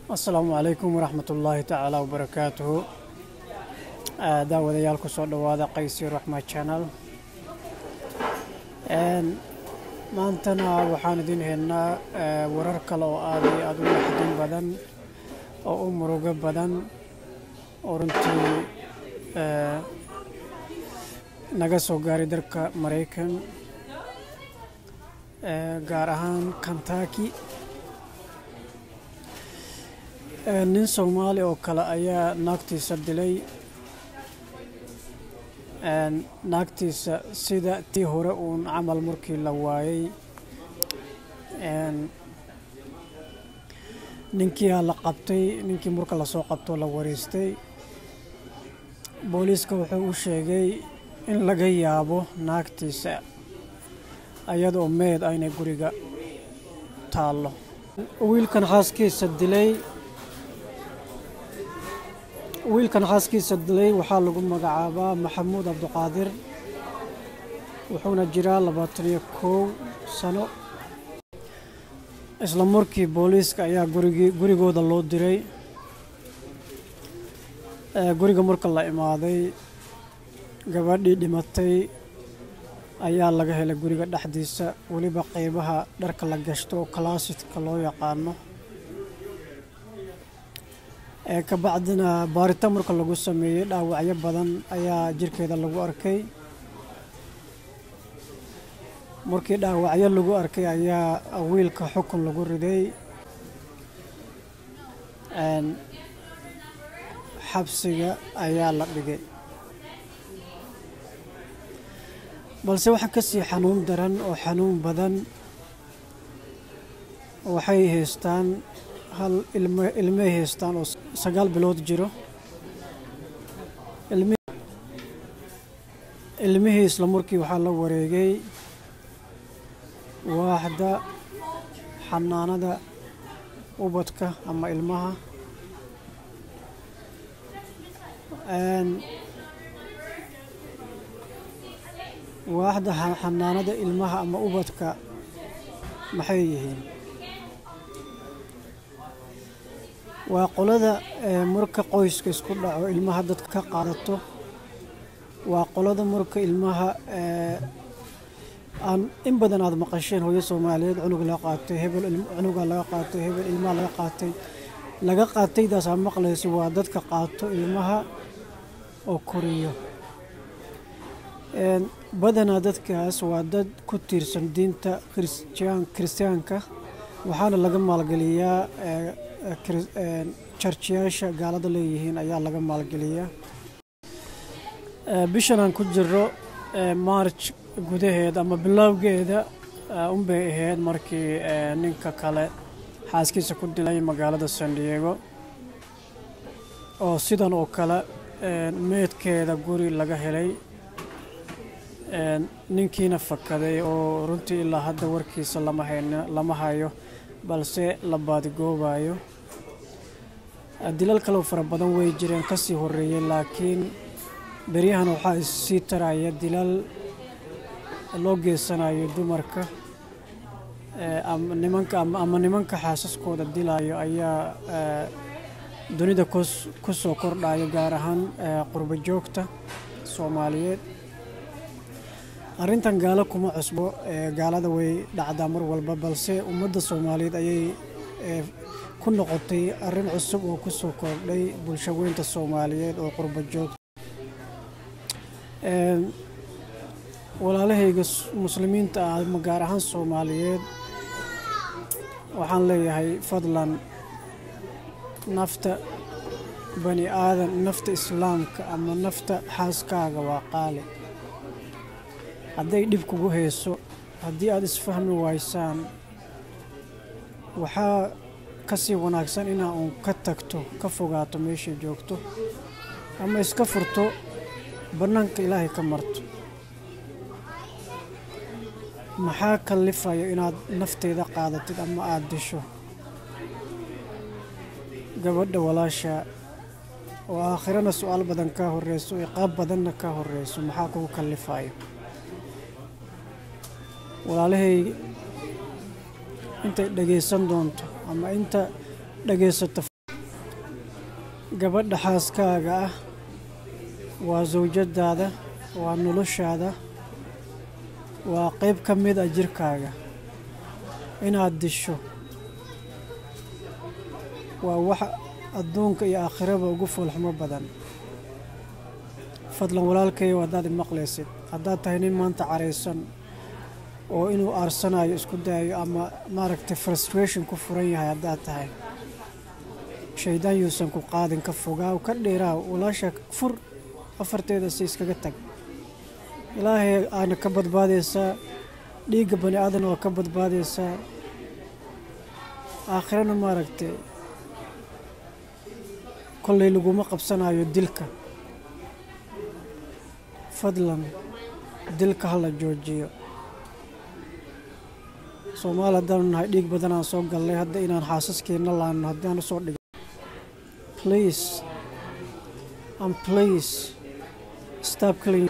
asalaamu calaykum waraxmat ullaahi tacaala wabarakaatuhu daawadayaal kusoo dhowaada qaysi raxma channel maantana waxaan idin haynaa warar kale oo aad iyo aada u naxdin badan oo u murugo badan oo runtii naga soo gaaray dalka maraykan gaar ahaan kantaki nin soomaali oo kale ayaa naagtiisa dilay naagtiisa sida tii hore uun camal markii la waayey ninkiiaa la qabtay ninkii marka lasoo qabtoo la wareystay booliiska wuxuu u sheegay in laga yaabo naagtiisa iyadoo meed aynay guriga taallo wiilkan xaaskiisa dilay wiilkan xaaskiisa dilay waxaa lagu magacaabaa maxamuud cabdiqaadir wuxuuna jiraa labaataniyo kow sano isla markii booliiska ayaa gurigii gurigooda loo diray guriga marka la imaaday gabadhii dhimatay ayaa laga helay guriga dhexdiisa weliba qeybaha dharka la gashto oo kalaasidka loo yaqaano ka bacdina baaritaan marka lagu sameeyey dhaawacyo badan ayaa jirkeeda lagu arkay markii dhaawacyo lagu arkay ayaa wiilka xukun lagu riday xabsiga ayaa la dhigay balse waxa ka sii xanuun daran oo xanuun badan waxay haystaan hal ilmay haystaan oo sagaal bilood jiro ilmihii isla markii waxaa la wareegay waaxda xanaanada ubadka ama ilmaha waaxda xanaanada ilmaha ama ubadka maxay yihiin waa qolada marka qoyska isku dhaco ilmaha dadka ka qaadato waa qolada marka ilmaha aan in badan aada maqasheen hooyo soomaaliyeed cunug laga qaatay hebel cunuga laga qaatay hebel ilmaha laga qaatay laga qaataydaas aa maqlaysa waa dadka qaato ilmaha oo koriyo badanaa dadkaas waa dad ku tiirsan diinta kiristaanka waxaana laga maalgeliyaa jarjiyaasha gaalada leeyihiin ayaa laga maalgeliyaa bishan aan ku jiro march gudaheeda ama bilowgeeda unbay ahayd markii ninka kale xaaskiisa ku dilay magaalada san diego oo sidan oo kale meedkeeda guri laga helay ninkiina fakaday oo runtii ilaa hadda warkiisa lama hayno lama hayo balse la baadigoobayo dilal kaleo fara badan way jireen ka sii horeeyey laakiin beryahan waxaa issii taraya dilal loo geysanayo dumarka nimanka ama nimanka xaasaskooda dilayo ayaa dunida ku soo kordhayo gaar ahaan qurbo joogta soomaaliyeed arrintan gaalo kuma cusbo gaalada way dhacdaa mar walba balse ummadda soomaaliyeed ayay ku noqotay arrin cusub oo ku soo kordhay bulsho weynta soomaaliyeed oo qurbo joogta walaalahayga muslimiinta ah ma gaar ahaan soomaaliyeed waxaan leeyahay fadlan nafta bani aadan nafta islaamka ama nafta xaaskaaga waa qaali hadday dhib kugu hayso haddii aada isfahmi waysaan waxaa ka sii wanaagsan inaa uun ka tagto ka fogaato meeshay joogto ama iska furto bannaanka ilaahay ka marto maxaa kallifayo inaad nafteeda qaadatid ama aada disho gabadha walaasha oo aakhirana su-aal badan kaa horeyso iqaab badanna kaa horeyso maxaa kugu kallifayo walaalahay intay dhagaysan doonto ama inta dhagaysato gabadha xaaskaaga ah waa sawjadaada waa noloshaada waa qayb ka mid a jirkaaga inaad disho waa wax adduunka iyo aakhiraba ugu foolxumo badan fadlan walaalkayow haddaad imaqlaysid haddaad tahay nin maanta caraysan oo inuu aarsanayo isku dayayo ama maaragtay frustration ku furan yahay haddaad tahay shaydaan yuusan ku qaadin ka fogaaw ka dheeraaw walaasha fur afarteeda si iskaga tag ilaahay aana ka badbaadaysaa dhiigga bani aadan waa ka badbaadaysaa aakhirana maaragtay kollay laguma qabsanayo dilka fadlan dilka ha la joojiyo soomaali haddaanu nahay dhiig badanaan soo gallay hadda inaan xaasaskeenna laanno haddaan usoo dhigo please and please stop killing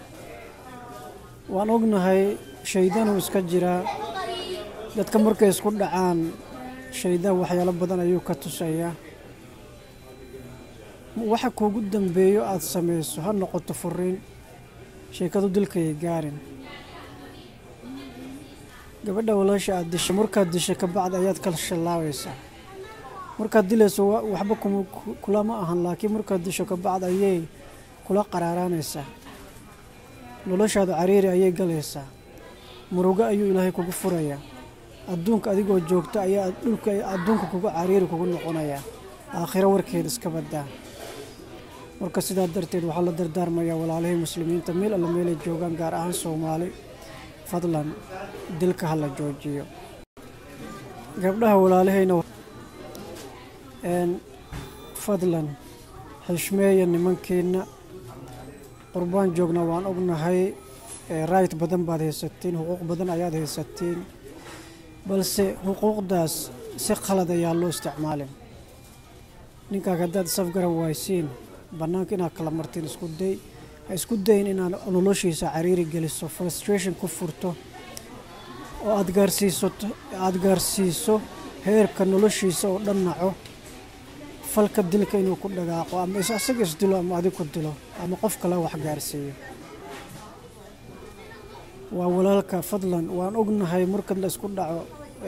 waan ognahay shaydaanuu iska jiraa dadka markay isku dhacaan shaydaan waxyaalo badan ayuu ka tusayaa waxa kuugu dambeeyo aada samayso ha noqoto furiin sheekadu dilkayay gaarin gabadha walaasha aada disho markaad disho kabacdi ayaad kala shallaabaysaa markaad dilayso waxba kulama ahan laakiin markaad disho kabacdi ayay kula qaraaraanaysaa noloshaada cariiri ayay galaysaa murugo ayuu ilaahay kugu furayaa adduunka adigoo joogta ayaa dhulka adduunka kugu cariiri kugu noqonayaa aakhiro warkeeda iska badaa marka sidaa darteed waxaa la dardaarmayaa walaalihii muslimiinta meel alla meelay joogaan gaar ahaan soomaali fadlan dilka ha la joojiyo gabdhaha walaalihayna fadlan xishmeeya nimankiina qurbaan joogna waan ognahay right badan baad haysatiin xuquuq badan ayaad haysatiin balse xuquuqdaas si khalad ayaa loo isticmaalin ninkaaga haddaad safgaran waaysiin bannaanka inaad kala martiin isku day ha isku dayin inaad noloshiisa cariiri geliso frustration ku furto oo aad gaarsiiso aada gaarsiiso heerka noloshiisa oo dhan naco falka dilka inuu ku dhagaaqo ama isaga isdilo ama adig ku dilo ama qof kale wax gaarsiiyo waa walaalka fadlan waan ognahay marka la isku dhaco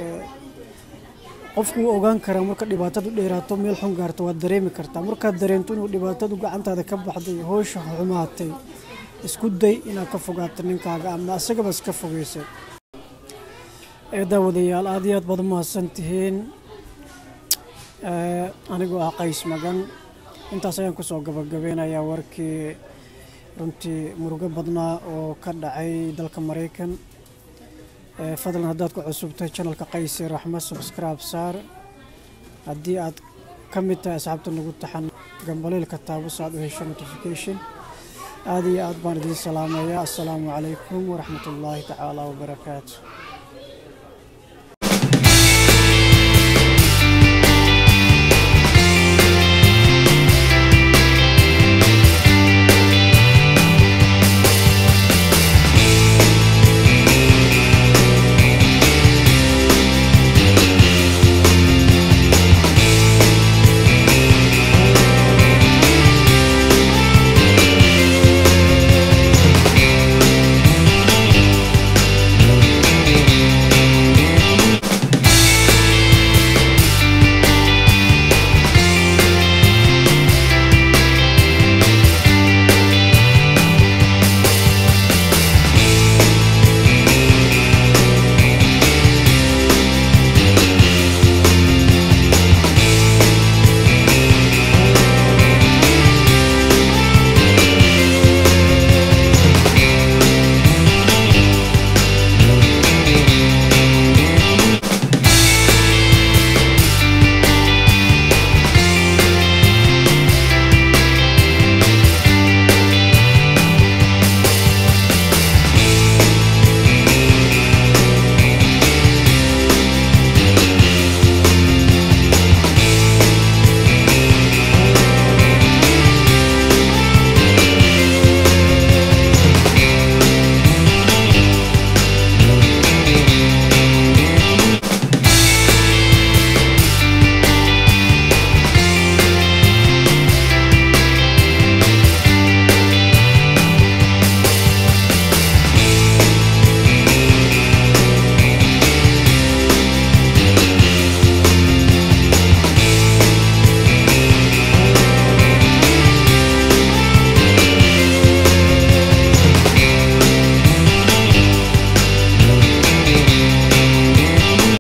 qofku wuu ogaan karaa marka dhibaatadu dheeraato meel xun gaarto waad dareemi kartaa markaad dareento inuu dhibaatadu gacantaada ka baxday hoosha xumaatay isku day inaad ka fogaato ninkaaga ama asagaba iska fogeysay ee daawadayaal aad iyo aad baad umahadsan tihiin anigoo ah qays magan intaas ayaan kusoo gabagabeynayaa warkii runtii murugo badnaa oo ka dhacay dalka maraykan fadlan haddaad ku cusubtay janalka qaysi raxma subscribe saar haddii aad ka mid tahay asxaabta nagu taxan gambaleelka taabus aad u hesho notification aad iyo aad baan idiin salaamayaa assalaamu calaykum waraxmat ullaahi tacaala wabarakaatu